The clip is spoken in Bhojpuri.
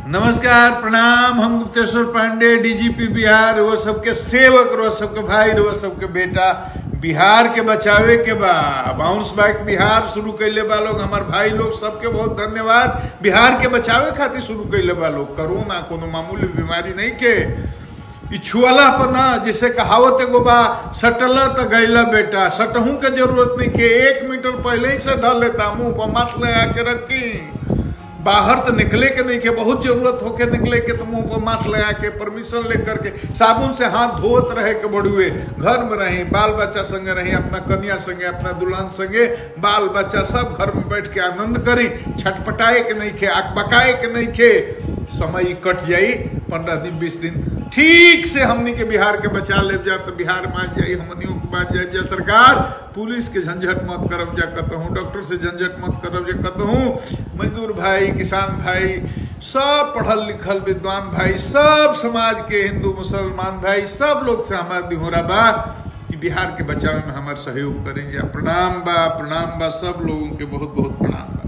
नमस्कार प्रणाम हम गुप्तेश्वर पांडे डीजीपी बिहार वो सबके सेवक रो सबके भाई रो सबके बेटा बिहार के बचावे के बा बाउंस बैक बिहार शुरू कैले बा लोग हमार भाई लोग सबके बहुत धन्यवाद बिहार के बचावे खातिर शुरू कैले बा लोग कोरोना कोनो मामूली बीमारी नहीं के ई छुअला पर ना जैसे कहावत एगो बा सटला तो गैला बेटा सटहू के जरूरत नहीं के एक मीटर पहले ही से धर लेता मुंह पर मास्क लगा के रखी बाहर तो निकले के नहीं के बहुत जरूरत होके निकले के तो मुंह पर मास्क लगा के परमिशन लेकर के साबुन से हाथ धोत रहे के बड़ुए घर में रही बाल बच्चा संगे रही अपना कन्या संगे अपना दुल्हन संगे बाल बच्चा सब घर में बैठ के आनंद करी छटपटाए के नहीं खे अकबकाए के नहीं खे समय कट जाई पंद्रह दिन बीस दिन ठीक से हमनी के बिहार के बचा ले जा तो बिहार में आ जाई हमनियों के बाद जाए जा सरकार पुलिस के झंझट मत करब जा कहूँ डॉक्टर से झंझट मत करब जा कहूँ मजदूर भाई किसान भाई सब पढ़ल लिखल विद्वान भाई सब समाज के हिंदू मुसलमान भाई सब लोग से हमारा दिहोरा बा कि बिहार के बचाव में हमारा सहयोग करें जा प्रणाम बा प्रणाम बा सब लोगों के बहुत बहुत प्रणाम बा